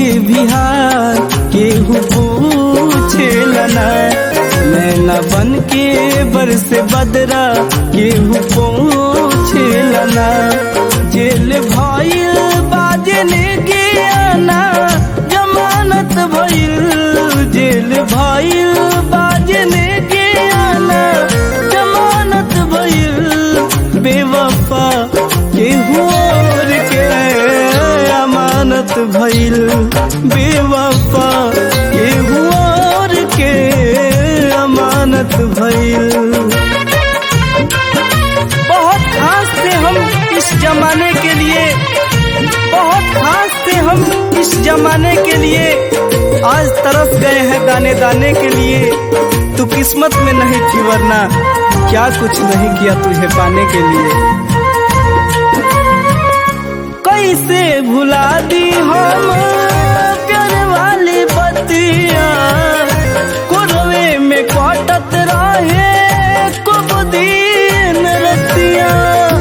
बिहार केहू पूछेला ना नैना बन के बरस बदरा केहू पूछेला ना जेल भइल बाजने के आना जमानत भइल जेल भइल बाजने के आना जमानत भइल बेवफा केहू और के अमानत भइल बेवफा केहू और के अमानत भइल बहुत खास थे हम इस जमाने के लिए बहुत खास थे हम इस जमाने के लिए आज तरस गए हैं दाने दाने के लिए तू किस्मत में नहीं थी वरना क्या कुछ नहीं किया तुझे पाने के लिए कैसे भुला दी हम प्यार वाली बतिया कुरवे में कटत रहे कुब दिन रतिया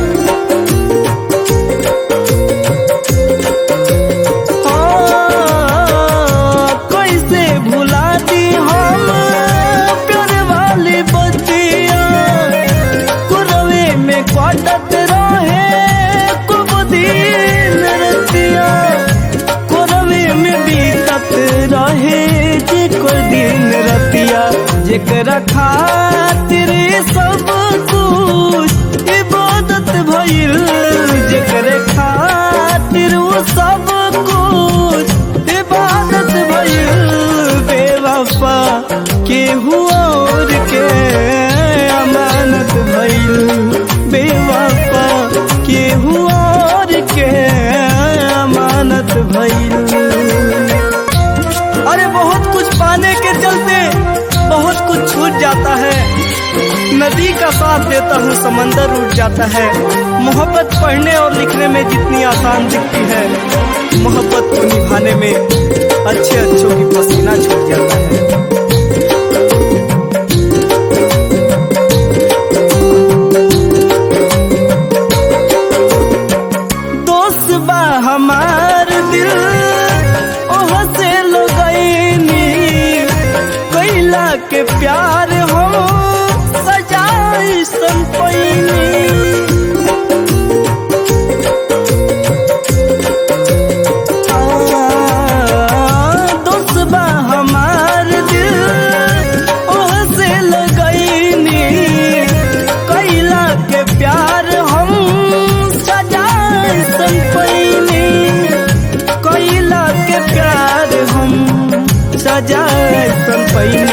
हाँ, कैसे भुला दी हम प्यार वाली बतिया कुरवे में कटत रहे कुब दिन रतिया कुरवे में बीतत रहे जे कोई दिन रतिया जेकरा खातिर सब कुछ इबादत भइल जेकरे खातिर वो सब कुछ इबादत भइल बेवफा केहू और के अमानत भइल बेवफा केहू और के अमानत भइल अरे बहुत कुछ पाने के चलते बहुत कुछ छूट जाता है नदी का साथ देता हूँ समंदर उठ जाता है मोहब्बत पढ़ने और लिखने में जितनी आसान दिखती है मोहब्बत को निभाने में अच्छे अच्छों की पसीना छूट जाता है दोस्त बा हमार दिल ओह से लगैनी कैला के प्यार हम सजाई संपैनी दोस्त बा हमार दिल ओह से लगैनी कैला के प्यार हम सजाए संपैनी कैला के प्यार हम सजाए संपैनी